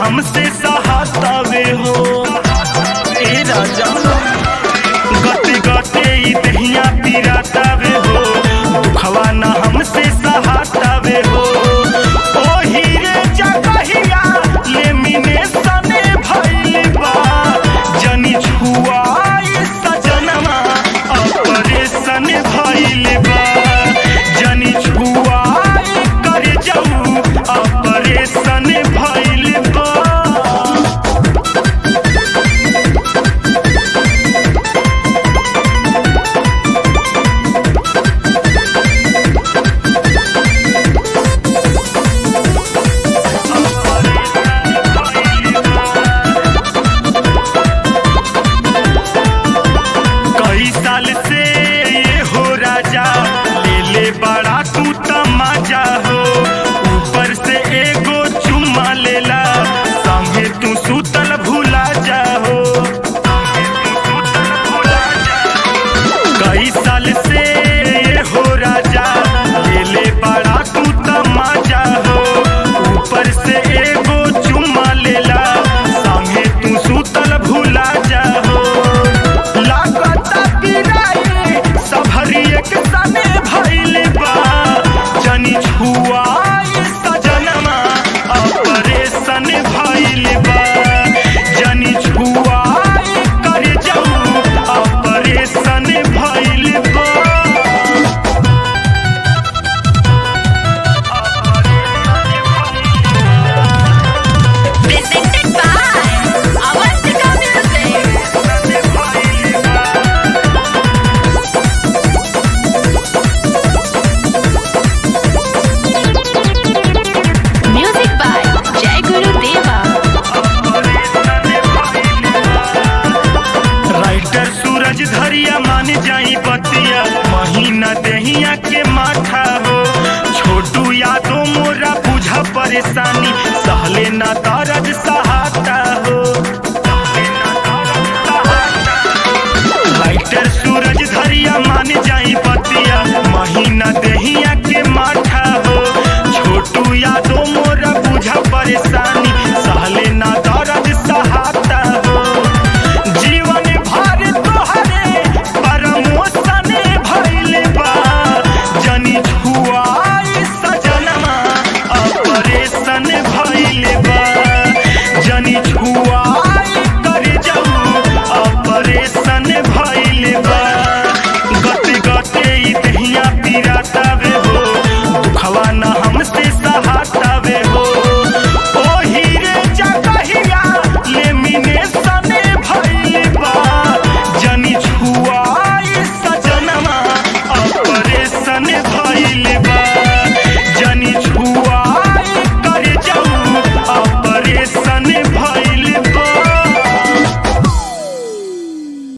हमसे सहातावे हो ए राजा गते गते ई दहिया पिरातावे हो दुखवा न हमसे सहातावे हो ओही रे जगहिया लेमिनेशन भइल बा जनी छुआई सजनमा ऑपरेशन भइल बा जनी छुआई कर जाऊ ऑपरेशन भइल बा कई साल से ये हो राजा ले ले बड़ा तू तमाजा हो ऊपर से एगो चुम्मा लेला संगे तू सुतल भुला जा हो कई साल से ये हो राजा ले ले बड़ा तू तमाजा हो ऊपर से एगो चुम्मा लेला संगे तू सुतल भुला जा हो लागता पिराई सभरी एक सने भइल बा जनी छुआई सजनमा ऑपरेशन भइल बा